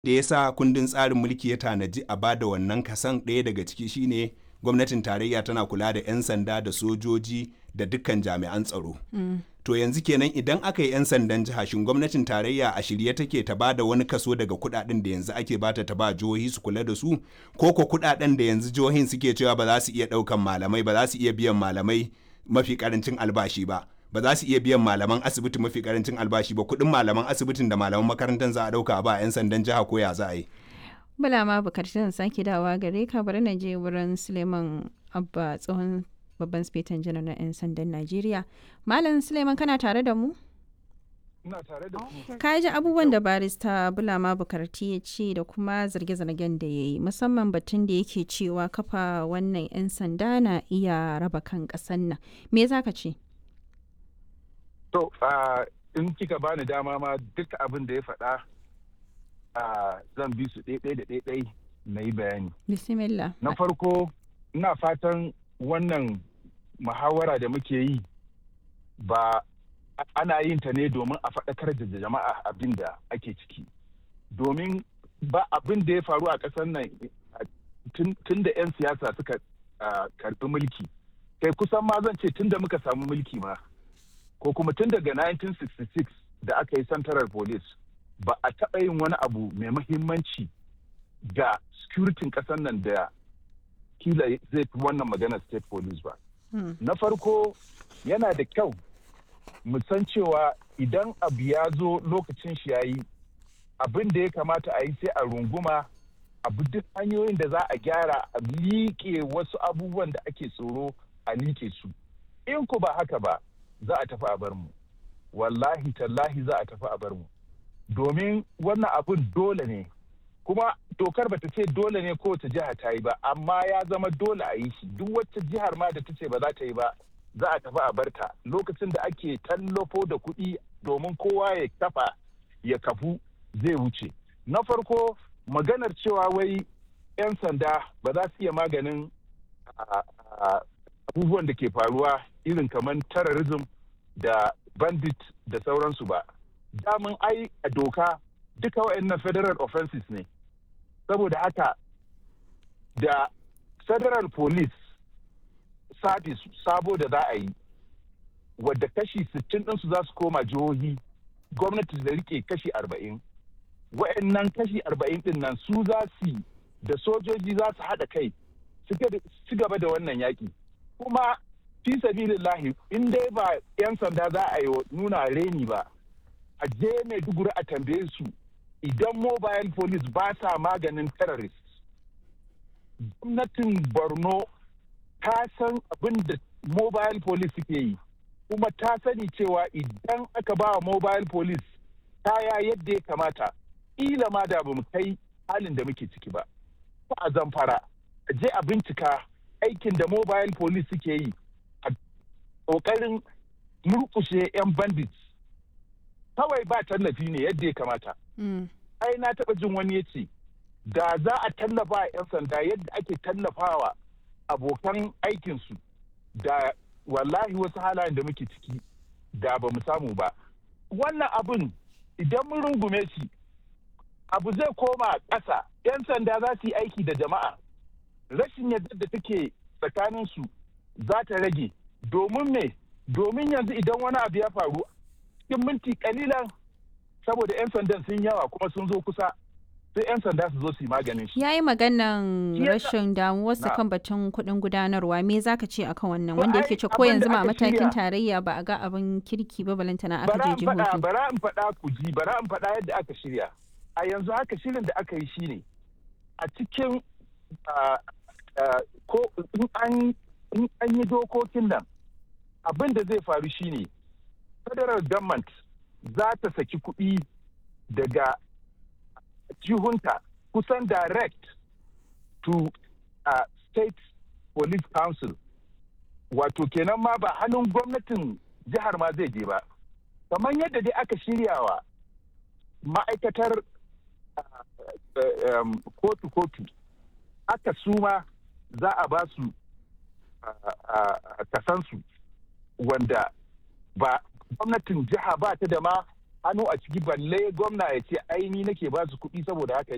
da ya sa kundin tsarin mulki ya tanaji a bada wannan kasan ɗaya daga ciki shine gwamnatin tarayya tana kula da 'yan sanda da sojoji da dukkan jami'an tsaro. To yanzu kenan idan aka yi 'yan sandan jiha shin gwamnatin tarayya a shirye take ta ba da wani kaso daga kudaden da yanzu ake bata ta ba jihohi su kula da su ko ko kudaden da yanzu jihohin suke cewa ba za su iya daukan malamai ba za su iya biyan malamai mafi karancin albashi ba ba za su iya biyan malaman asibiti mafi karancin albashi ba kudin malaman asibitin da malaman makarantar za a dauka ba 'yan sandan jiha ko ya za a yi. Bala ma bukatun sake dawa gare ka bari na je wurin Suleiman Abba tsohon babban spetan janar na 'yan sandan Najeriya. Malam Suleiman kana tare da mu? Ina tare da ku. Ka ji abubuwan da barista Bulama Bukarti ya ce da kuma zarge-zargen da ya yi musamman batun da yake cewa kafa wannan 'yan sanda na iya raba kan ƙasan nan. Me za ka ce? To, in kika bani dama ma duk abin da ya faɗa zan bi su ɗaiɗai da ɗaiɗai na yi bayani. Bismillah. Na farko, ina fatan wannan muhawara da muke yi ba ana yin ta ne domin a faɗakar da jama'a abin da ake ciki. Domin ba abin da ya faru a ƙasar nan tun da 'yan siyasa suka karɓi mulki. Kai kusan ma zan ce tun da muka samu mulki ma. Ko kuma tun daga 1966 da aka yi Central Police ba a taɓa yin wani abu mai mahimmanci ga securitin ƙasar nan da kila zai fi wannan magana state police ba. Hmm. Na farko yana da kyau mu san cewa idan abu ya zo lokacin shi yayi abin da ya kamata a yi sai a runguma abu duk hanyoyin da za a gyara a liƙe wasu abubuwan da ake tsoro a liƙe su. In ku ba haka ba za a tafi a bar mu. Wallahi tallahi za a tafi a bar mu. Domin wannan abun dole ne. kuma dokar bata ce dole ne kowace jiha ta yi ba amma ya zama dole a yi shi duk wacce jihar ma da ta ce ba za ta yi ba za a tafi a barta lokacin da ake tallafo da kuɗi domin kowa ya kafa ya kafu zai wuce na farko maganar cewa wai 'yan sanda ba za su iya maganin abubuwan da ke faruwa irin kamar terrorism da bandit da sauransu ba damun ai a doka duka waɗannan federal offenses ne saboda haka da federal police service sabo da za a yi wadda kashi 60 ɗinsu za su koma jihohi gwamnati da rike kashi 40 waɗannan kashi 40 ɗin nan su za su da sojoji za su haɗa kai su gaba da wannan yaƙi kuma fi sabilillahi in dai ba 'yan sanda za a yi nuna reni ba a je maiduguri a tambaye su idan mobile police ba sa maganin terrorist gwamnatin borno ta san abin da mobile police suke yi kuma ta sani cewa idan aka ba mobile police kaya yadda ya kamata ila ma da ba mu kai halin da muke ciki ba ko a zamfara a je a bincika aikin da mobile police suke yi a ƙoƙarin murkushe 'yan bandits kawai ba tallafi ne yadda ya kamata. Ai na taɓa jin wani ya ce, da za a tallafa a 'yan sanda yadda ake tallafawa abokan aikinsu da wallahi wasu halayen da muke ciki da ba mu samu ba. Wannan abin idan mun rungume shi abu zai koma ƙasa 'yan sanda za su yi aiki da jama'a. Rashin yadda da take tsakaninsu za ta rage domin me domin yanzu idan wani abu ya faru cikin minti kalilan saboda 'yan sandan sun yawa kuma sun zo kusa sai 'yan sanda su zo su yi maganin shi. Ya yi maganan rashin damuwarsa kan batun kuɗin gudanarwa me za ka ce akan wannan wanda yake ce ko yanzu ma matakin tarayya ba a ga abin kirki ba balantana aka je jihohi. Bara in faɗa ku ji bara in faɗa yadda aka shirya. A yanzu haka shirin da aka yi shine a cikin ko in an yi dokokin nan abin da zai faru shine federal government za ta saki kuɗi daga jihunta kusan direct to uh, state police council wato kenan ma ba hannun gwamnatin jihar ma zai je ba kamar yadda dai aka shiryawa ma'aikatar kotu-kotu aka suma za a ba su kasansu wanda ba gwamnatin jiha ba ta da ma hannu a ciki balle gwamna ya ce aini nake ba su kuɗi saboda haka